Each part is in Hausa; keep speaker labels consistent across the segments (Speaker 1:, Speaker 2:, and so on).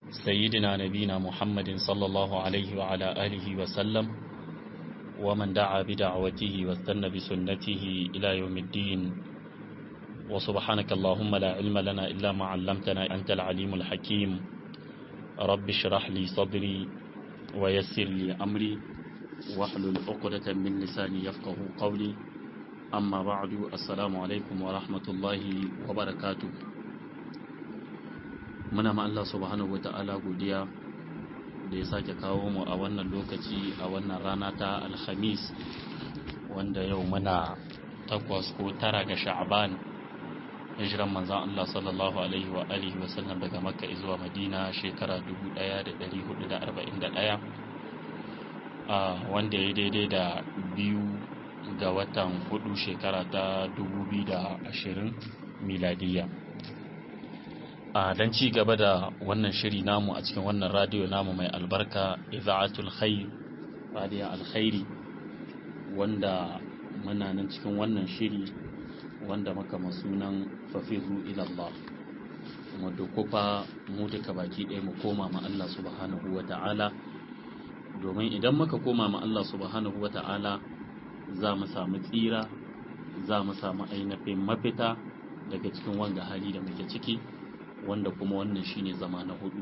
Speaker 1: سيدنا نبينا محمد صلى الله عليه وعلى آله وسلم ومن دعا بدعوته واستنى بسنته إلى يوم الدين وسبحانك اللهم لا علم لنا إلا ما علمتنا أنت العليم الحكيم رب اشرح لي صدري ويسر لي أمري واحلل عقدة من لساني يفقه قولي أما بعد السلام عليكم ورحمة الله وبركاته muna ma Allah subhanahu wa ta'ala godiya da ya sake kawo mu a wannan lokaci a wannan rana ta alhamis wanda yau muna takwas ko tara ga sha'aban hijiran manzan Allah sallallahu alaihi wa alihi wa sallam daga makka zuwa madina shekara 1441 wanda ya daidai da biyu ga watan hudu shekara ta 2020 miladiyya a don ci gaba da wannan shiri namu a cikin wannan radiyo namu mai albarka iza'atul khair radiyo alkhairi wanda muna nan cikin wannan shiri wanda maka masunan fafiru ilallah kuma dokufa mu duka baki ɗaya mu koma ma Allah subhanahu wa ta'ala domin idan muka koma ma Allah subhanahu wa ta'ala za mu samu tsira za mu samu ainihin mafita daga cikin wanga hali da muke ciki wanda kuma wannan shine zama na hudu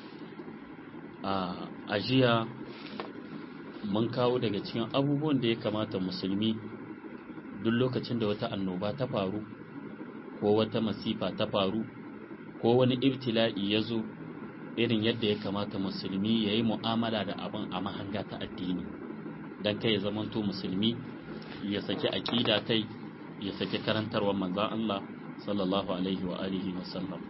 Speaker 1: a ajiya mun kawo daga cikin abubuwan da ya kamata musulmi duk lokacin da wata annoba ta faru ko wata masifa ta faru ko wani ibtila'i ya zo irin yadda ya kamata musulmi ya yi mu'amala da abin a mahanga ta addini don kai ya zamanto musulmi ya saki aƙida kai ya saki karantarwar manzan Allah sallallahu alaihi wa alihi wa sallam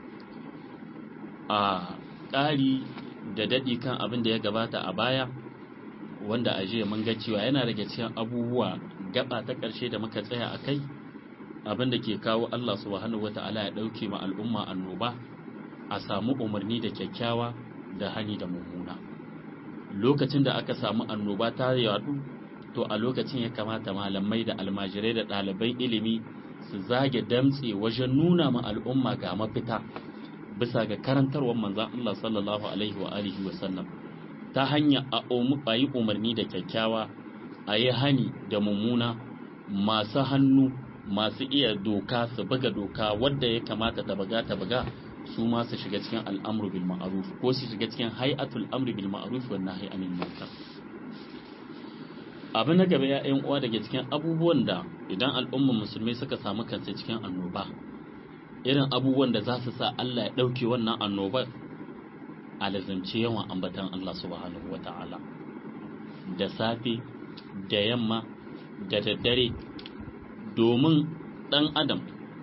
Speaker 1: a ƙari da daɗi kan abin da ya gabata a baya wanda a jiya mun ga cewa yana daga cikin abubuwa gaba ta ƙarshe da muka tsaya a kai abin da ke kawo Allah subhanahu wata'ala ya ɗauke ma al'umma annoba a samu umarni da kyakkyawa da hani da mummuna lokacin da aka samu annoba ta yadu to a lokacin ya kamata malamai da almajirai da ɗaliban ilimi su zage damtse wajen nuna ma al'umma ga mafita bisa ga karantarwar manzan Allah sallallahu alaihi wa alihi wa sallam ta hanya a yi umarni da kyakkyawa a yi hani da mummuna masu hannu masu iya doka su buga doka wadda ya kamata ta buga ta buga su ma su shiga cikin al'amru bil ma'ruf ko su shiga cikin hay'atul amri bil ma'ruf wa nahyi anil munkar abin na gaba ya uwa daga cikin abubuwan da idan al'ummar musulmai suka samu kansu cikin annoba irin abubuwan da za su sa Allah ya ɗauke wannan annobar a lazance yawan ambatan Allah subhanahu wata'ala da safe da yamma da daddare domin ɗan adam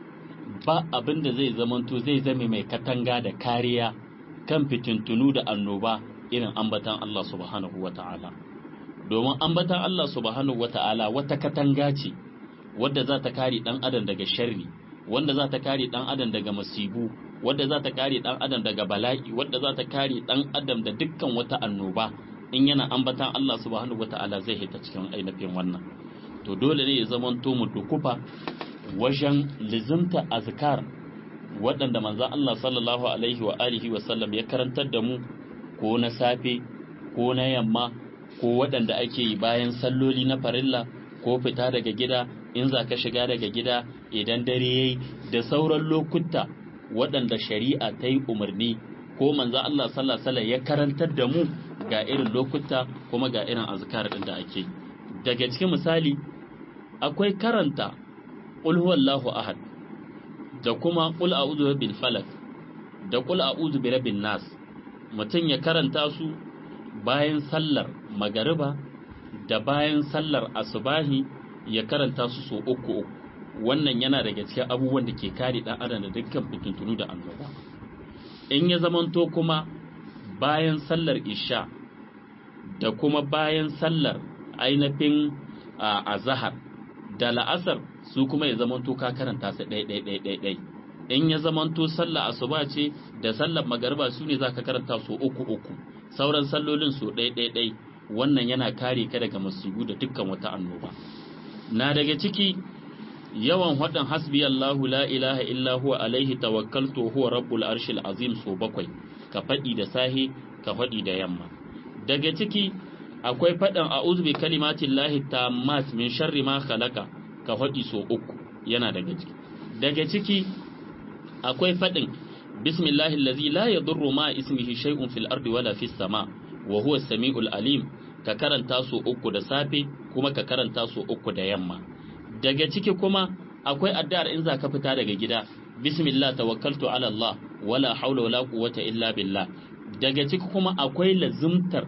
Speaker 1: ba abin da zai zamanto zai zame mai katanga da kariya kan fitintunu da annoba irin ambatan Allah subhanahu wata'ala domin ambatan Allah subhanahu wata'ala wata katanga ce wadda za ta kare ɗan adam daga sharri wanda za ta kare ɗan adam daga masibu wadda za ta kare ɗan adam daga bala'i wadda za ta kare ɗan adam da dukkan wata annoba in yana ambatan Allah subhanahu wata'ala zai hita cikin ainihin wannan to dole ne ya zamanto mu dukufa wajen lizimta azkar waɗanda manzon Allah sallallahu alaihi wa alihi wa sallam ya karantar da mu ko na safe ko na yamma ko waɗanda ake yi bayan salloli na farilla ko fita daga gida in za ka shiga daga gida idan dare yayi da sauran lokuta waɗanda shari'a ta yi umarni ko manzo Allah sallallahu alaihi ya karantar da mu ga irin lokuta kuma ga irin azkar din da ake daga cikin misali akwai karanta qul huwallahu ahad da kuma qul a'udhu bil falaq da qul a'udhu bi rabbin nas mutum ya karanta su bayan sallar magariba da bayan sallar asubahi ya karanta su so uku uku wannan yana daga cikin abubuwan da ke kare dan adam da dukkan fitintunu da annoba in ya zamanto kuma bayan sallar isha da kuma bayan sallar ainihin azahar da la'asar su kuma ya zamanto ka karanta su ɗai ɗai ɗai ɗai ɗai in ya zamanto sallar asuba ce da sallar magariba su ne za ka karanta su uku uku sauran sallolin su ɗai ɗai ɗai wannan yana kare ka daga masibu da dukkan wata annoba na daga ciki yawan haɗin hasbi Allahu la ilaha illa huwa alaihi tawakkaltu huwa rabbul arshil azim so bakwai ka faɗi da sahi ka faɗi da yamma daga ciki akwai faɗin a'udhu bi kalimatin lahi tammat min sharri ma khalaqa ka faɗi so uku yana daga ciki daga ciki akwai faɗin bismillahi allazi la yadurru ma ismihi shay'un fil ardi wala fis sama wa huwa samiul alim ka karanta so uku da safe kuma ka karanta so uku da yamma daga ciki kuma akwai addu'ar in za ka fita daga gida bismillah tawakkaltu ala Allah wala haula wala quwwata illa billah daga ciki kuma akwai lazumtar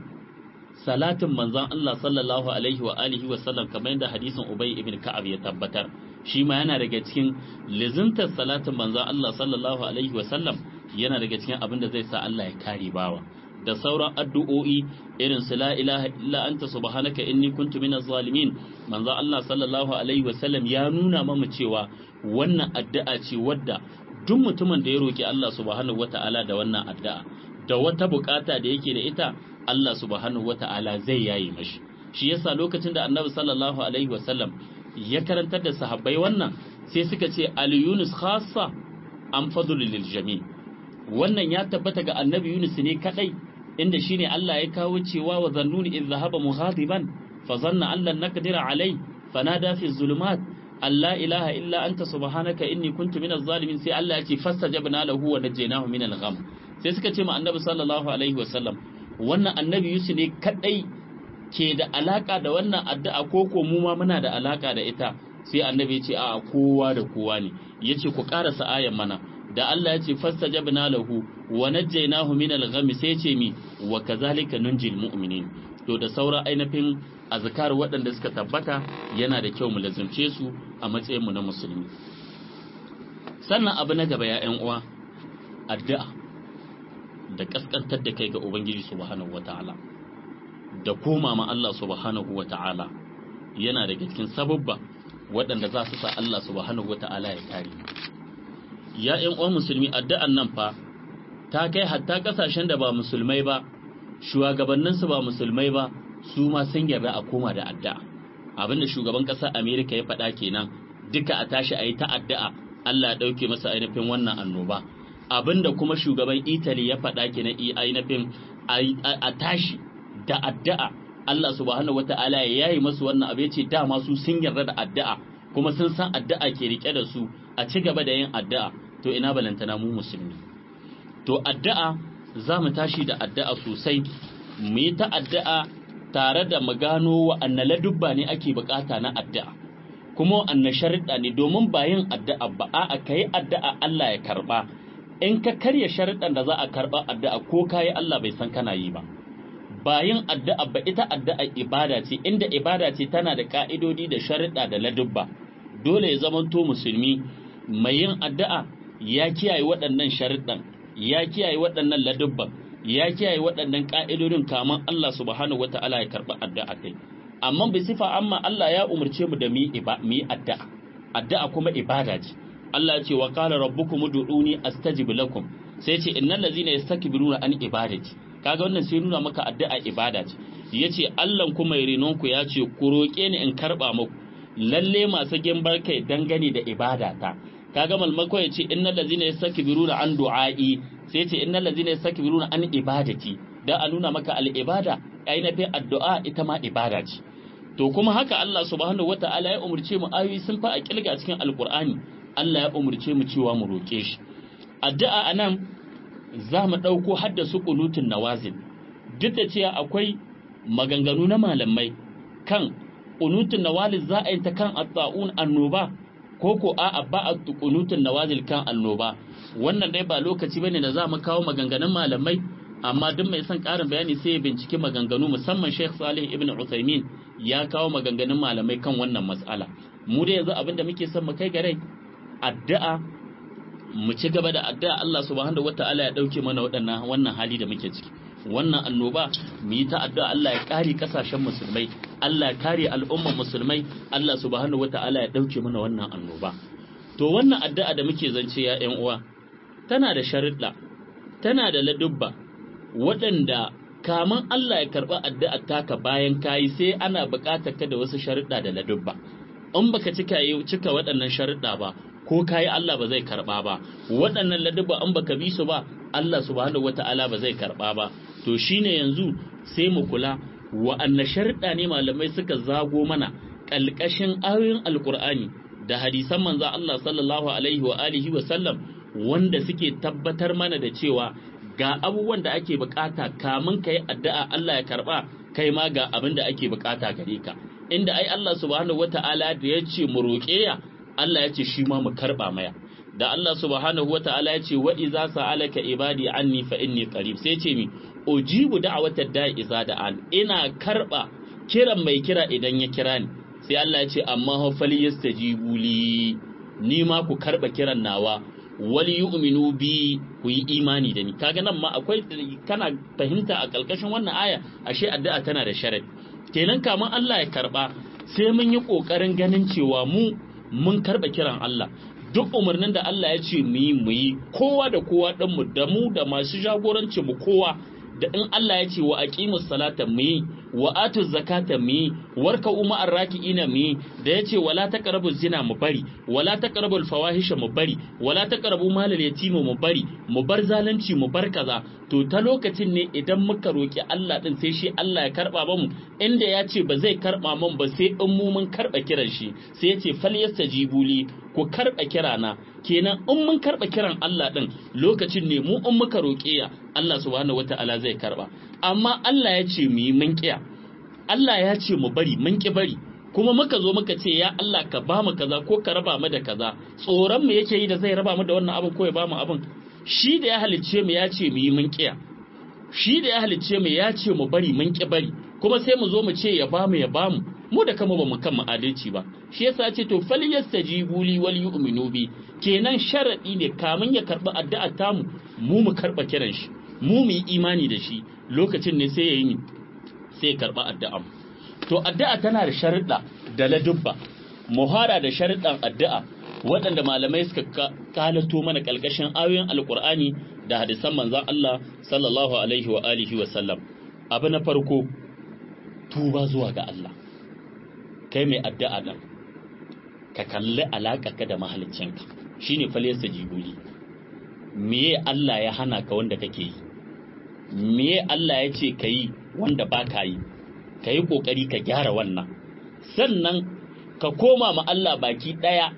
Speaker 1: salatin manzon Allah sallallahu alaihi wa alihi wa sallam kamar yadda hadisin Ubay ibn Ka'ab ya tabbatar shi ma yana daga cikin lazumtar salatin manzon Allah sallallahu alaihi wa sallam yana daga cikin abin da zai sa Allah ya kare bawa da sauran addu'o'i irin su la ilaha illa anta subhanaka inni kuntu minaz zalimin manzo Allah sallallahu alaihi wasallam ya nuna mamu cewa wannan addu'a ce wadda duk mutumin da ya roki Allah subhanahu wata'ala da wannan addu'a da wata bukata da yake da ita Allah subhanahu wata'ala zai yayi mashi shi yasa lokacin da Annabi sallallahu alaihi wasallam ya karantar da sahabbai wannan sai suka ce al yunus khassa am fadlul lil jami' wannan ya tabbata ga Annabi Yunus ne kadai inda shine Allah ya kawo cewa wa zannuni idh dhahaba mughadiban fa zanna an lan naqdira alai fanada fi zulumat alla ilaha illa anta subhanaka inni kuntu minaz zalimin sai Allah ya ce fastajabna lahu wa najaynahu minal gham sai suka ce ma annabi sallallahu alaihi wasallam wannan annabi Yusuf ne kadai ke da alaka da wannan addu'a ko ko mu ma muna da alaka da ita sai annabi ya ce a kowa da kowa ne yace ku karasa ayan mana da Allah ya ce fastajabna lahu wa najjaynahu min al-gham sai ce mi wa kazalika nunjil mu'minin to da saura ainihin azkar waɗanda suka tabbata yana da kyau mu lazumce su a matsayin mu na musulmi sannan abu na gaba ya ƴan uwa addu'a da kaskantar da kai ga ubangiji subhanahu wataala da koma ma Allah subhanahu wataala yana daga cikin sababba waɗanda za su sa Allah subhanahu wataala ya kare ya ƴan uwan musulmi addu'an nan fa ta kai hatta kasashen da ba musulmai ba shugabanninsu ba musulmai ba su ma sun yarda a koma da addu'a abinda shugaban ƙasar amerika ya faɗa kenan duka a tashi a yi ta addu'a allah ya ɗauke masa ainihin wannan annoba abinda kuma shugaban italy ya faɗa kenan ainihin a tashi da addu'a allah subhanahu wata'ala ya yayi masu wannan abu ya ce dama su sun yarda da addu'a kuma sun san addu'a ke rike da su a ci gaba da yin addu'a to ina balantana mu musulmi to addu'a za mu tashi da addu'a sosai mu yi ta addu'a tare da mu gano wa'anne ladubba ne ake bukata na addu'a kuma wa'anne sharuɗa ne domin ba yin addu'a ba a ka yi addu'a Allah ya karɓa in ka karya sharuɗan da za a karɓa addu'a ko ka yi Allah bai san kana yi ba ba yin addu'a ba ita addu'a ibada ce inda ibada ce tana da ka'idodi da sharuɗa da ladubba dole ya zamanto musulmi mai yin addu'a ya kiyaye waɗannan sharuɗan ya kiyaye waɗannan ladubban ya kiyaye waɗannan ƙa'idodin kaman Allah subhanahu wata'ala ya karɓi addu'a kai amma bi sifa amma Allah ya umarce mu da mu yi addu'a addu'a kuma ibada ce Allah ya ce wa qala rabbukum ud'uni astajib lakum sai ce innal ladzina yastakbiruna an ibadati kaga wannan sai nuna maka addu'a ibada ce yace Allah kuma ya renon ku ya ce ku roƙe ni in karɓa muku lalle masu gimbar kai dangane da ibada ta kaga malmako ya ce innal ladzina yastakbiruna an du'ai sai ce innal ladzina yastakbiruna an ibadati da a nuna maka al ibada ainihin addu'a ita ma ibada ce to kuma haka Allah subhanahu wataala ya umurce mu ayoyi sun fa a kilga cikin alqur'ani Allah ya umurce mu cewa mu roke shi addu'a anan za mu dauko haddasu qunutun nawazil duk da cewa akwai maganganu na malamai kan qunutun nawazil za a yi ta kan at-ta'un annoba ko ko a'a ba a kunutun nawazil kan annoba wannan dai ba lokaci bane da za mu kawo maganganun malamai amma duk mai son ƙarin bayani sai ya binciki maganganu musamman Sheikh Salih Ibn Uthaymeen ya kawo maganganun malamai kan wannan mas'ala mu da yanzu abinda muke son mu kai gare addu'a mu ci gaba da addu'a Allah subhanahu wataala ya dauke mana waɗannan wannan hali da muke ciki wannan annoba mu yi ta addu'a Allah ya kare kasashen musulmai Allah ya kare al'umman musulmai Allah subhanahu wata'ala ya dauke mana wannan annoba to wannan addu'a da muke zance ya ƴan uwa tana da sharuɗa tana da ladubba waɗanda kaman Allah ya karɓi addu'a taka bayan kayi sai ana buƙatar ka da wasu sharuɗa da ladubba in baka cika cika waɗannan sharuɗa ba ko kayi Allah ba zai karɓa ba waɗannan ladabba in baka bi su ba Allah subhanahu wata'ala ba zai karɓa ba to shine yanzu sai mu kula wa'anna sharuɗa ne malamai suka zago mana ƙalƙashin ayoyin alƙur'ani da hadisan manzo Allah sallallahu alaihi wa alihi wa sallam wanda suke tabbatar mana da cewa ga abubuwan da ake bukata kamun ka yi addu'a Allah ya karba kai ma ga abin da ake bukata gare ka inda ai Allah subhanahu wata'ala da ya ce mu roƙe ya Allah ya ce shi ma mu karba maya da Allah subhanahu wata'ala ya ce wa iza sa'alaka ibadi anni fa inni qarib sai ce mi ujibu da'watad da'i iza da'an ina karba kiran mai kira idan ya kira ni sai Allah ya ce amma ha falyastajibu li ni ma ku karba kiran nawa wali yu'minu bi ku yi imani da ni kaga nan ma akwai kana fahimta a kalkashin wannan aya ashe addu'a tana da sharadi kenan kaman Allah ya karba sai mun yi kokarin ganin cewa mu mun karba kiran Allah duk umarnin da Allah ya ce mu yi mu yi kowa da kowa dan mu da mu da masu jagoranci mu kowa da in Allah ya ce wa aqimus salata mu yi wa atu zakata mu yi warka umma arraki'ina mu yi da ya ce wala taqrabu zina mu bari wala taqrabu fawahisha mu bari wala taqrabu malal yatima mu bari mu bar zalunci mu bar kaza to ta lokacin ne idan muka roki Allah din sai shi Allah ya karba mu inda ya ce ba zai karba mun ba sai in mu mun karba kiran shi sai ya ce falyastajibu li ku karba kirana kenan in mun karba kiran Allah din lokacin ne mu in muka roke ya Allah subhanahu wataala zai karba amma Allah ya ce mu yi mun kiya Allah ya ce mu bari mun ki bari kuma muka zo muka ce ya Allah ka ba mu kaza ko ka raba mu da kaza tsoron mu yake yi da zai raba mu da wannan abin ko ya ba mu abin shi da ya halicce mu ya ce mu yi mun kiya shi da ya halicce mu ya ce mu bari mun ki bari kuma sai mu zo mu ce ya ba mu ya ba mu mu da kama ba mu kan adalci ba shi yasa ya ce to fal yastajibu li wal yu'minu bi kenan sharadi ne kamun ya karba addu'ar tamu mu mu karba kiran shi mu mu yi imani da shi lokacin ne sai ya yi sai ya karba addu'a to addu'a tana da sharuɗa da ladubba muhara da sharuɗan addu'a waɗanda malamai suka kalato mana ƙalƙashin ayoyin alƙur'ani da hadisan manzon Allah sallallahu alaihi wa alihi wa sallam abu na farko tuba zuwa ga Allah kai mai addu'a nan ka kalli ka da mahaliccinka shine falyasta jibuli meye Allah ya hana ka wanda kake yi meye Allah ya ce ka yi wanda ba ka yi ka yi ƙoƙari ka gyara wannan sannan ka koma ma Allah baki ɗaya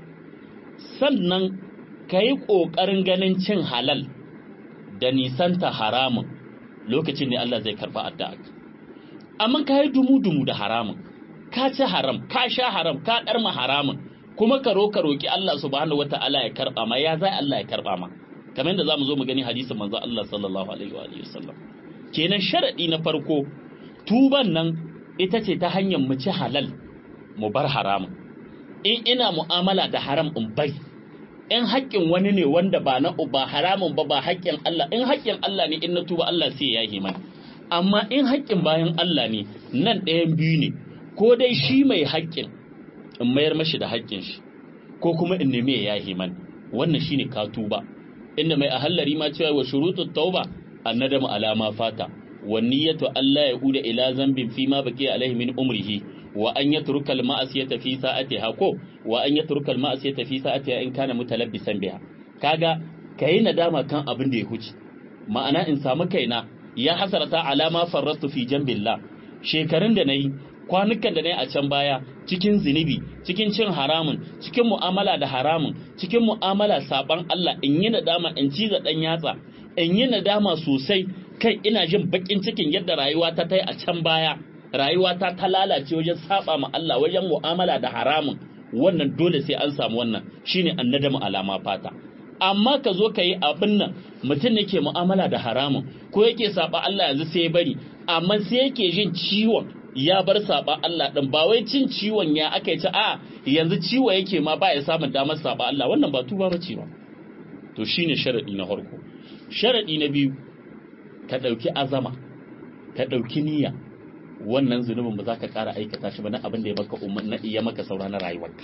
Speaker 1: sannan ka yi ƙoƙarin ganin cin halal da nisanta haramun lokacin ne Allah zai karɓa addu'a amma ka yi dumu-dumu da haramun ka ci haram ka sha haram ka ɗarma haramun kuma ka roka roki Allah subhanahu wata'ala ya karɓa ma ya zai Allah ya karɓa ma kamar yadda zamu zo mu gani hadisin manzo Allah sallallahu alaihi wa alihi wasallam kenan sharadi na farko tuban nan ita ce ta hanyar mu ci halal mu bar haramun in ina mu'amala da haram in bari in haƙƙin wani ne wanda ba na ba haramun ba ba haƙƙin Allah in haƙƙin Allah ne in na tuba Allah sai ya yi mani amma in haƙƙin bayan Allah ne nan ɗayan biyu ne ko dai shi mai haƙƙin in mayar mashi da haƙƙin shi ko kuma in nemi ya yahi mani wannan shine ka tuba inda mai ahallari ma cewa wa shurutut tauba annadamu alama fata wa niyyatu Allah ya uda ila zambin fi ma baqi alaihi min umrihi wa an yatruka al ma'asiyata fi sa'atiha ko wa an yatruka al ma'asiyata fi sa'atiha in kana mutalabbisan biha kaga kai nadama kan abin da ya huce ma'ana in samu kaina ya hasarata alama farrastu fi jambillah shekarun da nayi kwanukan da nayi a can baya cikin zinubi cikin cin haramun cikin mu'amala da haramun cikin mu'amala saban Allah in yi nadama in ciza dan yatsa in yi nadama sosai kai ina jin bakin cikin yadda rayuwa ta tai a can baya rayuwa ta ta lalace wajen saba ma Allah wajen mu'amala da haramun wannan dole sai an samu wannan shine annadamu alama fata amma ka zo ka yi abin nan mutum ne ke mu'amala da haramun ko yake saba Allah yanzu sai ya bari amma sai yake jin ciwon ya bar saba Allah din ba wai cin ciwon ya aka ci a yanzu ciwo yake ma ba ya samun damar saba Allah wannan ba tuba bace ba to shine sharadi na farko sharadi na biyu ka dauki azama ka dauki niyya wannan zunubin ba za ka ƙara aikata shi ba na abin da ya maka na iya maka saura na rayuwarka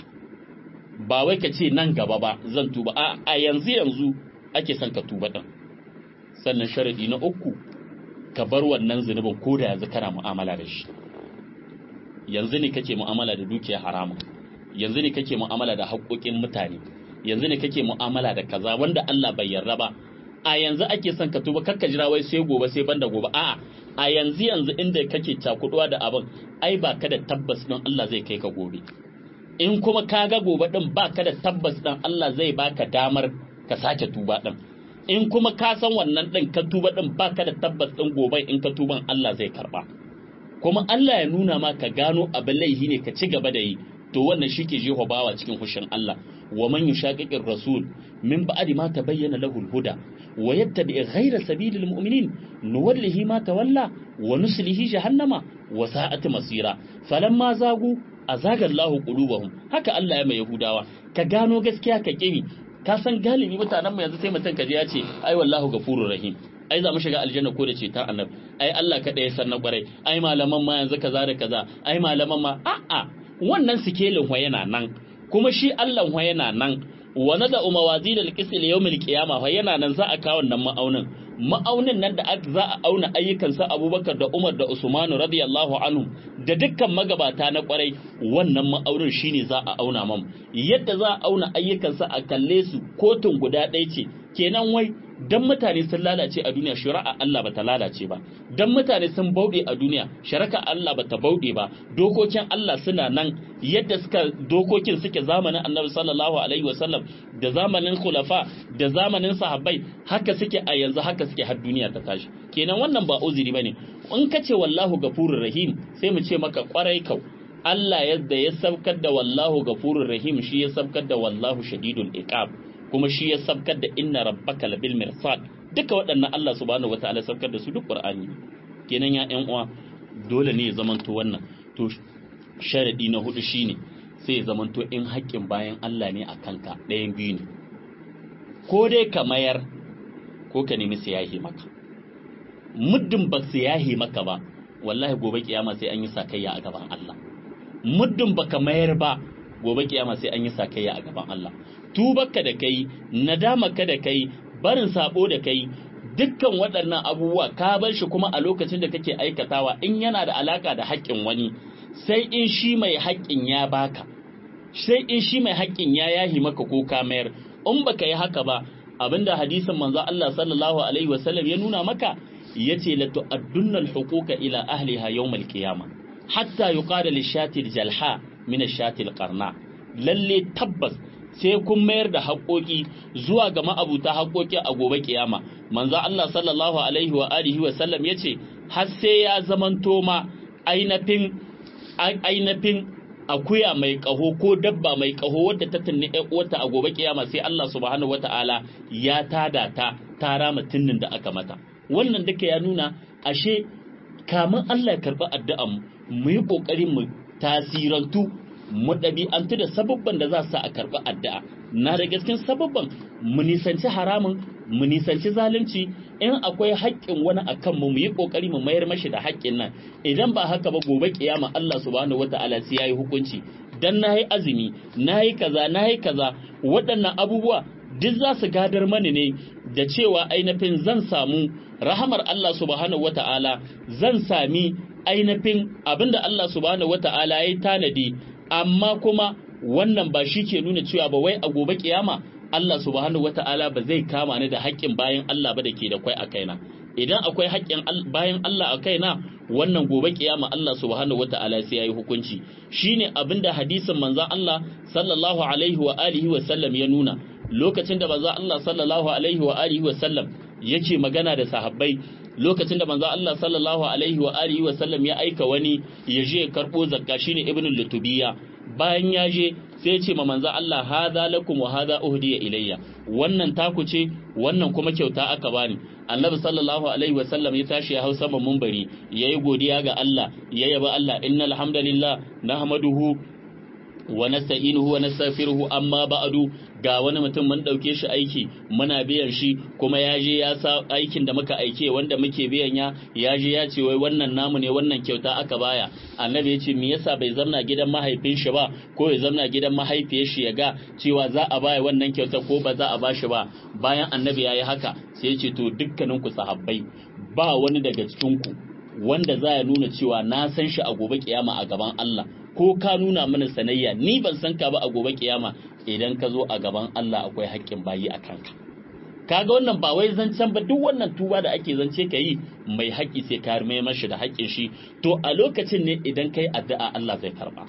Speaker 1: ba wai ka ce nan gaba ba zan tuba a a yanzu yanzu ake son ka tuba din sannan sharadi na uku ka bar wannan zunubin ko da yanzu kana mu'amala da shi yanzu ne kake mu'amala da dukiyar haramun yanzu ne kake mu'amala da haƙoƙin mutane yanzu ne kake mu'amala da kaza wanda Allah bai yarda ba a yanzu ake son ka tuba kakka jira wai sai gobe sai banda gobe a'a a yanzu yanzu inda kake cakuduwa da abin ai ba ka da tabbas don Allah zai kai ka gobe in kuma ka ga gobe din ba ka da tabbas dan Allah zai baka damar ka sake tuba din in kuma ka san wannan din ka tuba din ba ka da tabbas din gobe in ka tuban Allah zai karba kuma Allah ya nuna ma ka gano abin laihi ne ka ci gaba da yi to wannan shi ke jeho bawa cikin hushin Allah wa man yushaqiqir rasul min ba'di ma tabayyana lahu al-huda wa yattabi ghayra sabilil mu'minin nuwallihi ma tawalla wa nuslihi jahannama wa sa'at masira falamma zagu azaga Allahu qulubahum haka Allah ya mai yahudawa ka gano gaskiya ka kimi ka san galibi mutanen mu yanzu sai mutum kaje ya ce ai wallahu gafurur rahim ai za mu shiga aljanna ko da ce ta annabi ai Allah kada ya san na kwarai ai malaman ma yanzu kaza da kaza ai malaman ma a'a wannan sikelin wa yana nan kuma shi Allah wa yana nan wa nada umawazil alqis li yawmil qiyama fa yana nan za a kawo wannan ma'aunin ma'aunin nan da za a auna ayyukan sa Abubakar da Umar da Usman radiyallahu anhu da dukkan magabata na kwarai wannan ma'aunin shine za a auna mam yadda za a auna ayyukan sa a kalle su kotun guda ɗaya ce kenan wai dan mutane sun lalace a duniya shari'a Allah bata lalace ba dan mutane sun bauɗe a duniya shari'a Allah bata bauɗe ba dokokin Allah suna nan yadda suka dokokin suke zamanin Annabi sallallahu alaihi wasallam da zamanin khulafa da zamanin sahabbai haka suke a yanzu haka suke har duniya ta tashi kenan wannan ba uzuri bane in ka ce wallahu gafurur rahim sai mu ce maka kwarai kau Allah yadda ya sabkar da wallahu gafurur rahim shi ya sabkar da wallahu shadidul iqab kuma shi ya sabkar da inna rabbaka labil mirsad duka waɗannan Allah subhanahu wataala sabkar da su duk Qur'ani kenan ya ƴan uwa dole ne ya zamanto wannan to sharadi na hudu shine sai ya zamanto in haƙƙin bayan Allah ne a kanka ɗayan biyu ne ko dai ka mayar ko ka nemi siyahi maka muddin ba siyahi maka ba wallahi gobe kiyama sai an yi sakayya a gaban Allah muddin baka mayar ba gobe kiyama sai an yi sakayya a gaban Allah tubarka da kai nadamaka da kai barin sabo da kai dukkan waɗannan abubuwa ka bar shi kuma a lokacin da kake aikatawa in yana da alaka da haƙƙin wani sai in shi mai haƙƙin ya baka sai in shi mai haƙƙin ya yahi maka ko ka mayar in baka yi haka ba abinda hadisin manzo Allah sallallahu alaihi wasallam ya nuna maka yace la tu'addunna al-huquqa ila ahliha yawm al-qiyamah hatta yuqala lishati al-jalha min ash-shati al-qarna lalle tabbas sai kun mayar da haƙoƙi zuwa ga ma'abuta haƙoƙi a gobe kiyama manzo Allah sallallahu alaihi wa alihi wa sallam yace har sai ya zamanto ma ainafin ainafin akuya mai kaho ko dabba mai kaho wadda ta tunni ƴan uwarta a gobe kiyama sai Allah subhanahu wataala ya tada ta ta rama tunnin da aka mata wannan duka ya nuna ashe kamun Allah ya karɓi addu'an mu yi ƙoƙari mu tasirantu mu ɗabi'antu da sababban da za su a karɓi addu'a na da gaskin sababban mu nisanci haramun mu nisanci zalunci in akwai haƙƙin wani a kanmu mu yi ƙoƙari mu mayar mashi da haƙƙin nan idan ba haka ba gobe kiyama Allah subhanahu wata'ala sai yayi hukunci dan nayi azumi nayi kaza nayi kaza waɗannan abubuwa duk za su gadar mani ne da cewa ainihin zan samu rahamar Allah subhanahu wata'ala zan sami ainihin abinda Allah subhanahu wata'ala ya yi tanadi amma kuma wannan ba shi ke nuna cewa ba wai a gobe kiyama Allah subhanahu wata'ala ba zai kama ni da haƙƙin bayan Allah ba da ke da kwai a kaina idan akwai haƙƙin bayan Allah a kaina wannan gobe kiyama Allah subhanahu wata'ala sai yayi hukunci shine abinda hadisin manzon Allah sallallahu alaihi wa alihi wa sallam ya nuna lokacin da manzon Allah sallallahu alaihi wa alihi wa sallam yake magana da sahabbai lokacin da manzon Allah sallallahu alaihi wa alihi wa sallam ya aika wani ya je karbo zakka shine ibnu lutubiya bayan ya je sai ya ce ma manzon Allah hadha lakum wa hadha uhdiya ilayya wannan taku ce wannan kuma kyauta aka bani annabi sallallahu alaihi wa sallam ya tashi ya hau saman munbari yayi godiya ga Allah ya yaba Allah innal hamdalillah nahmaduhu wa nasta'inuhu wa nastaghfiruhu amma ba'du ga wani mutum mun dauke shi aiki muna biyan shi kuma ya je ya sa aikin da muka aike wanda muke biyan ya ya je ya ce wai wannan namu ne wannan kyauta aka baya annabi ya ce me yasa bai zamna gidan mahaifin shi ba ko ya zamna gidan mahaifiyar shi ya ga cewa za a baya wannan kyauta ko ba za a bashi ba bayan annabi ya yi haka sai ya ce to dukkanin ku sahabbai ba wani daga cikin ku wanda za ya nuna cewa na san shi a gobe kiyama a gaban Allah ko ka nuna mana sanayya ni ban san ka ba a gobe kiyama idan ka zo a gaban Allah akwai haƙƙin bayi a kanka kaga wannan ba wai zancen ba duk wannan tuba da ake zance ka yi mai haƙƙi sai ka mai mashi da haƙƙin shi to a lokacin ne idan kai addu'a Allah zai karba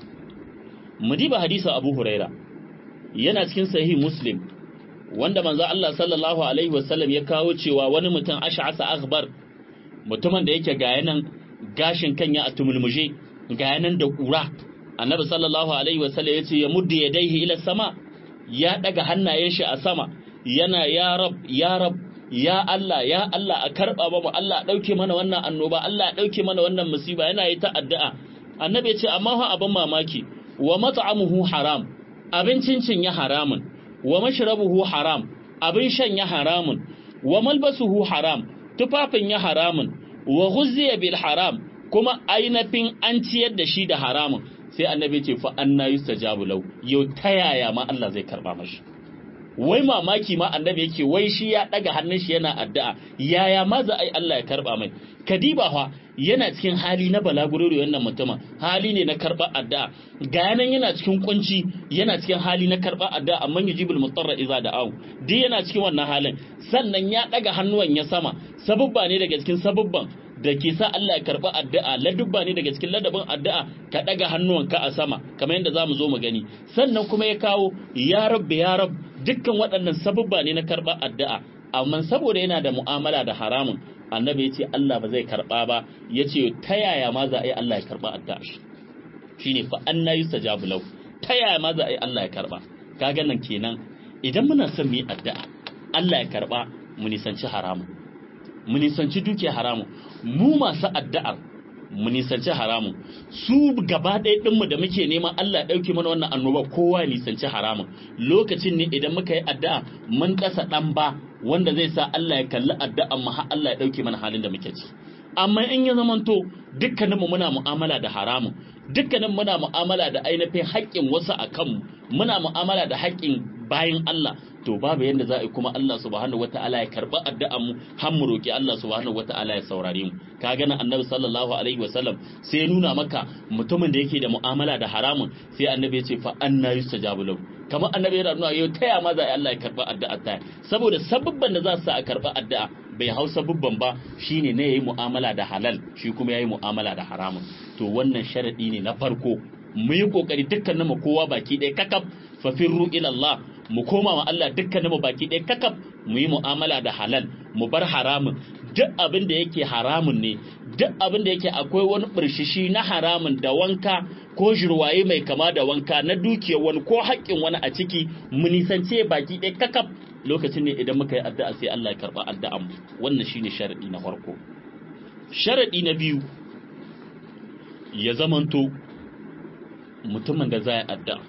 Speaker 1: mu diba hadisin Abu Huraira yana cikin sahih Muslim wanda manzo Allah sallallahu alaihi wasallam ya kawo cewa wani mutum ash'asa akhbar mutumin da yake ga yanan gashin kanya a tumulmuje ga yanan da kura annabi sallallahu alaihi wasallam yace ya muddi yadaihi ila sama ya daga hannayen shi a sama yana ya rab ya rab ya Allah ya Allah a karba ba mu Allah dauke mana wannan annoba Allah dauke mana wannan musiba yana yi ta addu'a annabi yace amma fa abin mamaki wa mat'amuhu haram abincin cin ya haramun wa mashrabuhu haram abin shan ya haramun wa malbasuhu haram tufafin ya haramun wa ghuzziya bil haram kuma ainafin an ciyar da shi da haramun sai annabi ce fa anna yustajabu lau yau ta yaya ma Allah zai karba mashi wai mamaki ma annabi yake wai shi ya daga hannun shi yana addu'a yaya ma za a yi Allah ya karba mai kadiba fa yana cikin hali na balagurori wannan mutumin hali ne na karba addu'a ga yanan yana cikin kunci yana cikin hali na karba addu'a amma yujibul mutarra iza da'u duk yana cikin wannan halin sannan ya daga hannuwan ya sama sabubba ne daga cikin sabubban da ke sa Allah ya karɓi addu'a ladubba ne daga cikin ladabin addu'a ka ɗaga hannuwanka a sama kamar yadda za mu zo mu gani sannan kuma ya kawo ya rabbi ya rab dukkan waɗannan sabubba ne na karɓar addu'a amma saboda yana da mu'amala da haramun annabi ya ce Allah ba zai karɓa ba ya ce ta yaya ma za a yi Allah ya karɓa addu'a shi shine fa anna yustajabu lahu ta yaya ma za a yi Allah ya karɓa kaga nan kenan idan muna son mu yi addu'a Allah ya karɓa mu nisanci haramun mu nisanci dukiya haramun mu masu addu'ar mu nisanci haramun su gaba ɗaya ɗinmu da muke neman Allah ɗauki mana wannan annoba kowa nisanci haramun lokacin ne idan muka yi addu'a mun ƙasa ɗan ba wanda zai sa Allah ya kalli addu'an mu har Allah ya ɗauki mana halin da muke ci amma in ya zamanto dukkaninmu muna mu'amala da haramun dukkanin muna mu'amala da ainihin haƙƙin wasu a kanmu muna mu'amala da haƙƙin bayan Allah to babu yadda za a yi kuma Allah subhanahu wata'ala ya karɓi addu'an mu har mu roki Allah subhanahu wata'ala ya saurare mu ka gana annabi sallallahu alaihi wasallam sai nuna maka mutumin da yake da mu'amala da haramun sai annabi ya ce fa anna yustajabu lahu kamar annabi yana nuna yau taya ma za a yi Allah ya karɓi addu'a ta saboda sababban da za su sa a karɓi addu'a bai hausa bubban ba shine ne yayi mu'amala da halal shi kuma yayi mu'amala da haramun to wannan sharadi ne na farko mu yi kokari dukkanin mu kowa baki ɗaya kakaf fa firru ila Allah mu koma wa Allah dukkanin mu baki ɗaya kakaf mu yi mu'amala da halal mu bar haramun duk abin da yake haramun ne duk abin da yake akwai wani birshishi na haramun da wanka ko jirwaye mai kama da wanka na dukiyar wani ko haƙƙin wani a ciki mu nisance baki ɗaya kakaf lokacin ne idan muka yi addu'a sai Allah ya karɓa addu'an mu wannan shine sharadi na farko sharadi na biyu ya zamanto mutumin da za ya addu'a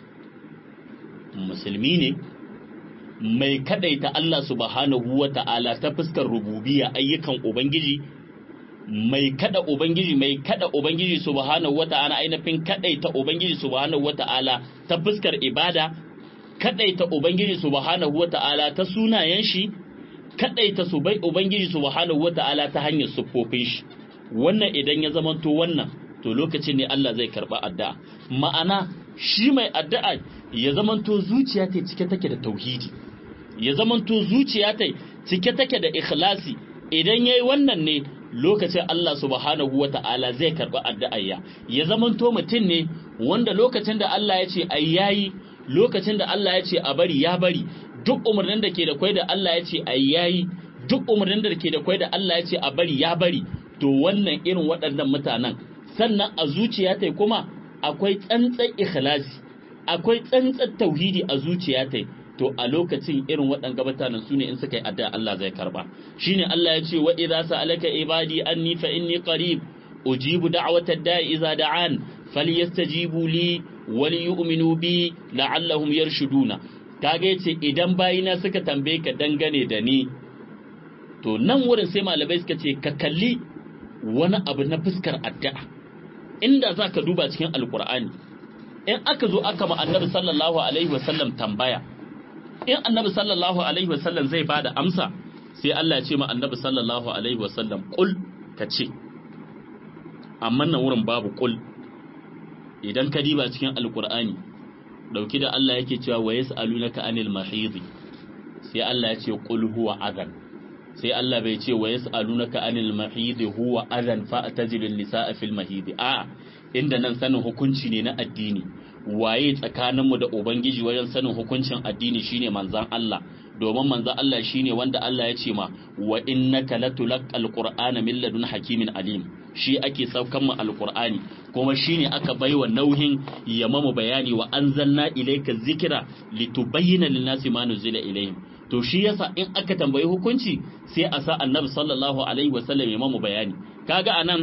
Speaker 1: musulmi ne mai kadaita Allah subhanahu wa ta'ala ta fuskar rububiya ayyukan ubangiji mai kada ubangiji mai kada ubangiji subhanahu wa ta'ala ainihin kadaita ubangiji subhanahu wa ta'ala ta fuskar ibada kadaita ubangiji subhanahu wa ta'ala ta sunayen shi kadaita su bai ubangiji subhanahu wa ta'ala ta hanyar siffofin shi wannan idan ya zamanto wannan to lokacin ne Allah zai karba addu'a ma'ana shi mai addu'a ya zamanto zuciya ta cike take da tauhidi ya zamanto zuciya ta cike take da ikhlasi idan yayi wannan ne lokacin Allah subhanahu wata'ala zai karba addu'ayya ya zamanto mutum ne wanda lokacin da Allah ya ce ai yayi lokacin da Allah ya ce a bari ya bari duk umarnin da ke da kwai da Allah ya ce ai yayi duk umarnin da ke da kwai da Allah ya ce a bari ya bari to wannan irin waɗannan mutanen sannan a zuciya ta kuma akwai tsantsan ikhlasi akwai tsantsan tauhidi a zuciya ta to a lokacin irin waɗanga mutanen su ne in suka yi addu'a Allah zai karba shine Allah ya ce wa idza sa'alaka ibadi anni fa inni qarib ujibu da'wata da'i idza da'an falyastajibu li wal yu'minu bi la'allahum yarshuduna kaga yace idan bayina suka tambaye ka dangane da ni to nan wurin sai malamai suka ce ka kalli wani abu na fuskar addu'a inda za ka duba cikin alkur'ani in aka zo aka ma annabi sallallahu alaihi wasallam tambaya in annabi sallallahu alaihi wasallam zai ba da amsa sai Allah ya ce ma annabi sallallahu alaihi wasallam kul ka ce amma nan wurin babu kul idan ka diba cikin alkur'ani dauki da Allah yake cewa wa yas'alunaka anil mahid sai Allah ya ce qul huwa adhan sai Allah bai ce wa yas'alunaka anil mahid huwa adhan fa'tazilul nisaa fil mahid a inda nan sanin hukunci ne na addini waye tsakaninmu da ubangiji wajen sanin hukuncin addini shine manzan Allah domin manzan Allah shine wanda Allah ya ce ma wa innaka latulaqal qur'ana min ladun hakimin alim shi ake saukan mu alqur'ani kuma shine aka baiwa nauhin ya mamu bayani wa anzalna ilayka zikra litubayyana lin-nasi ma nuzila ilayhim to shi yasa in aka tambayi hukunci sai a sa annabi sallallahu alaihi wasallam ya mamu bayani kaga anan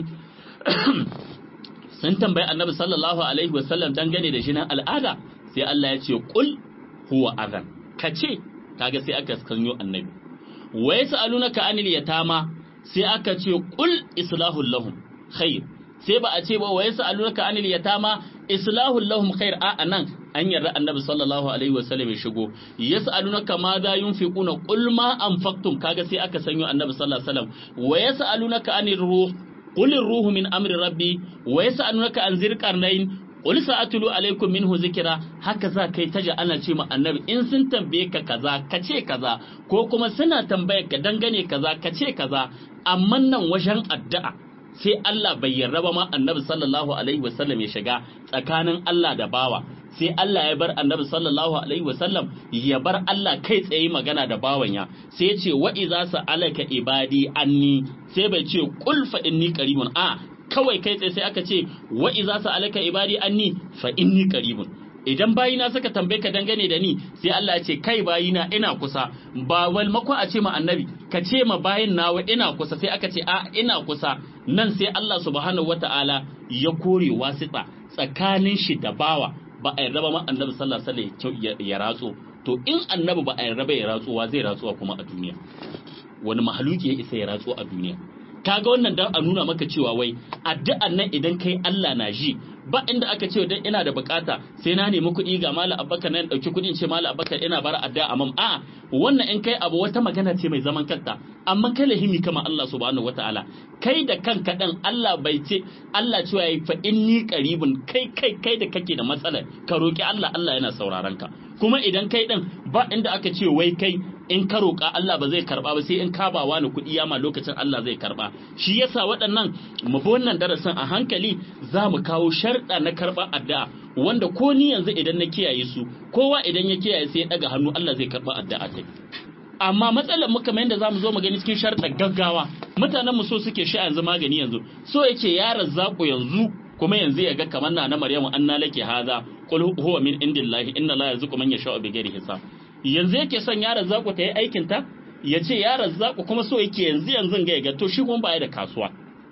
Speaker 1: sun tambayi annabi sallallahu alaihi wasallam dangane da jinin al'ada sai Allah ya ce qul huwa adhan kace kaga sai aka sanyo annabi wa yasalunaka anil yatama sai aka ce qul islahul lahum khair sai ba a ce ba wa yasalunaka anil yatama islahul lahum khair a anan an yarda annabi sallallahu alaihi wasallam ya shigo yasalunaka ma za yunfiquna qul ma anfaqtum kaga sai aka sanyo annabi sallallahu alaihi wasallam wa yasalunaka anir ruh قل الروح من أمر ربي ويسألونك عن ذي القرنين قل سأتلو عليكم منه ذكرا هكذا كي تجا أنا تيما النبي إن سن تنبيك كذا كتشي كذا كوكما سنة تنبيك دنغني كذا كتشي كذا أمنا وجن الدعاء sai Allah bai yarda ba ma annabi sallallahu alaihi wasallam ya shiga tsakanin Allah da bawa sai Allah ya bar annabi sallallahu alaihi wasallam ya bar Allah kai tsaye magana da bawan ya sai ya ce wa iza sa'alaka ibadi anni sai bai ce qul fa inni qaribun a kawai kai tsaye sai aka ce wa iza sa'alaka ibadi anni fa inni qaribun idan bayina suka tambaye ka dangane da ni sai Allah ya ce kai bayina ina kusa ba wal mako a ce ma annabi ka ce ma bayin nawa ina kusa sai aka ce a ina kusa nan sai Allah subhanahu wataala ya kore wasita tsakanin shi da bawa ba a yarda ba ma annabi sallallahu alaihi wasallam ya ratso to in annabi ba a yarda ba ya ratsuwa zai ratsuwa kuma a duniya wani mahaluki ya isa ya ratso a duniya kaga wannan dan a nuna maka cewa wai addu'an nan idan kai Allah na ji ba inda aka ce dan ina da bukata sai na nemi kuɗi ga malam abubakar nan dauki kuɗin ce malam abubakar ina bara addu'a amma a wannan in kai abu wata magana ce mai zaman kanta amma kai lahimi kama Allah subhanahu wataala kai da kanka dan Allah bai ce Allah cewa yayi fa inni qaribun kai kai kai da kake da matsalar ka roki Allah Allah yana sauraron ka kuma idan kai din ba inda aka ce wai kai in ka roƙa Allah ba zai karba ba sai in ka ba wani kuɗi yama lokacin Allah zai karba shi yasa waɗannan mu bi wannan darasin a hankali za mu kawo sharɗa na karɓa addu'a wanda ko ni yanzu idan na kiyaye su kowa idan ya kiyaye sai ya ɗaga hannu Allah zai karɓa addu'a kai amma matsalar mu kamar yadda zamu zo mu gani cikin sharɗa gaggawa mutanen mu so suke sha yanzu magani yanzu so yake yaran zaku yanzu kuma yanzu ya ga kamar na na Maryamu anna laki haza qul huwa min indillahi inna la yarzuqu man yasha'u bighairi hisab yanzu yake son yaran zaku ta yi aikin ta ya ce yaran zaku kuma so yake yanzu yanzu ga ga to shi kuma ba ya da kasuwa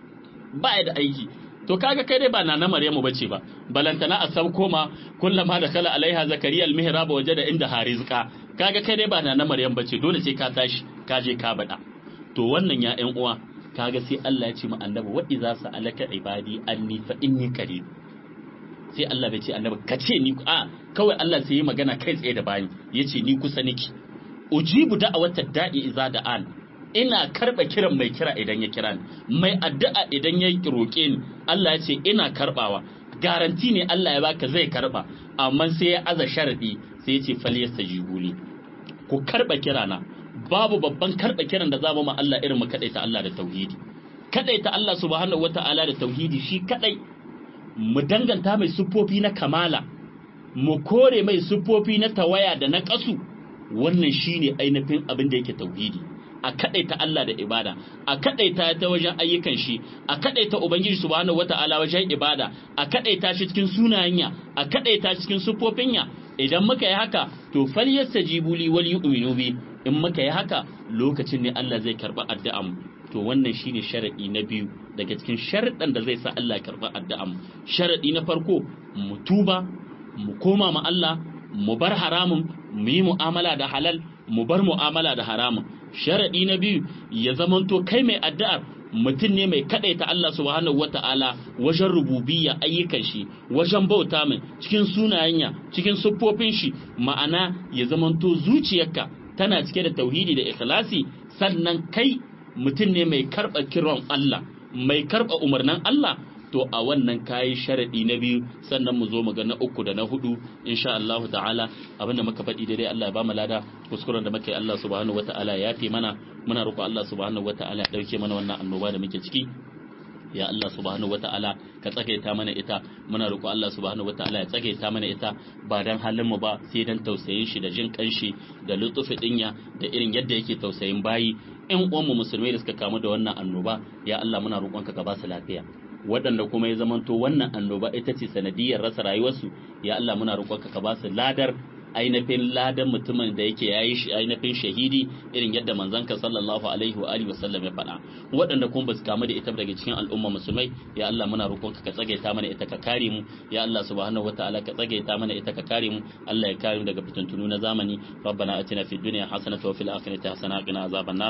Speaker 1: ba ya da aiki to kaga kai dai ba na na Maryamu bace ba balantana a sauko ma kullama da kala alaiha zakariya almihrab wajada inda harizqa kaga kai dai ba na na Maryam bace dole sai ka tashi ka je ka bada to wannan ya ƴan uwa kaga sai Allah ya ce mu annabi wa idza sa'alaka ibadi anni fa inni qarib sai Allah bai ce annabi ka ce ni a kawai Allah sai yi magana kai tsaye da bani yace ni kusa niki ujibu da'awata da'i idza da'an ina karba kiran mai kira idan ya kira ni mai addu'a idan ya roke ni Allah ya ce ina karbawa garanti ne Allah ya baka zai karba amma sai ya aza sharadi sai ya ce falyastajibu li ku karba kirana babu babban karba kiran da za mu ma Allah irin mu kadaita Allah da tauhidi kadaita Allah subhanahu wata'ala da tauhidi shi kadai mu danganta mai siffofi na kamala mu kore mai siffofi na tawaya da na kasu wannan shine ainihin abin da yake tauhidi a kadaita Allah da ibada a kadaita ta wajen ayyukan shi a kadaita ubangiji subhanahu wata'ala wajen ibada a kadaita shi cikin sunayenya a kadaita cikin siffofinya idan muka yi haka to falyastajibu li wal yu'minu bi in muka yi haka lokacin ne Allah zai karba addu'an to wannan shine sharadi na biyu daga cikin sharadan da zai sa Allah karba addu'an sharadi na farko mu tuba mu koma ma Allah mu bar haramun mu yi mu'amala da halal mu bar mu'amala da haramun sharadi na biyu ya zamanto kai mai addu'ar mutum ne mai kadaita Allah subhanahu wata'ala wajen rububiyya ayyukan shi wajen bauta mai cikin sunayenya cikin siffofin shi ma'ana ya zamanto zuciyarka tana cike da tauhidi da ikhlasi sannan kai mutum ne mai karɓa kiran Allah mai karɓa umarnin Allah to a wannan kayi sharadi na biyu sannan mu zo mu ga na uku da na hudu insha Allah ta'ala abinda muka faɗi daidai Allah ya ba mu lada kuskuren da muka yi Allah subhanahu wataala ya fi mana muna roƙo Allah subhanahu wataala ya dauke mana wannan annoba da muke ciki ya Allah subhanahu wata'ala ka tsagaita mana ita muna roƙo Allah subhanahu wata'ala ya tsagaita mana ita ba dan halin mu ba sai dan tausayin shi da jin kanshi da lutufi dinya da irin yadda yake tausayin bayi ƴan uwan mu musulmai da suka kamu da wannan annoba ya Allah muna roƙonka ka ba su lafiya waɗanda kuma ya zamanto wannan annoba ita ce sanadiyar rasa rayuwarsu ya Allah muna roƙonka ka ba su ladar ainihin ladan mutumin da yake yayi shi ainihin shahidi irin yadda manzanka sallallahu alaihi wa alihi wasallam ya faɗa waɗanda kuma basu kamu da ita daga cikin al'umma musulmai ya Allah muna roƙonka ka tsagaita mana ita ka kare mu ya Allah subhanahu wataala ka tsagaita mana ita ka kare mu Allah ya kare mu daga fitintunu na zamani rabbana atina fid dunya hasanatan wa fil akhirati hasanatan wa qina azaban nar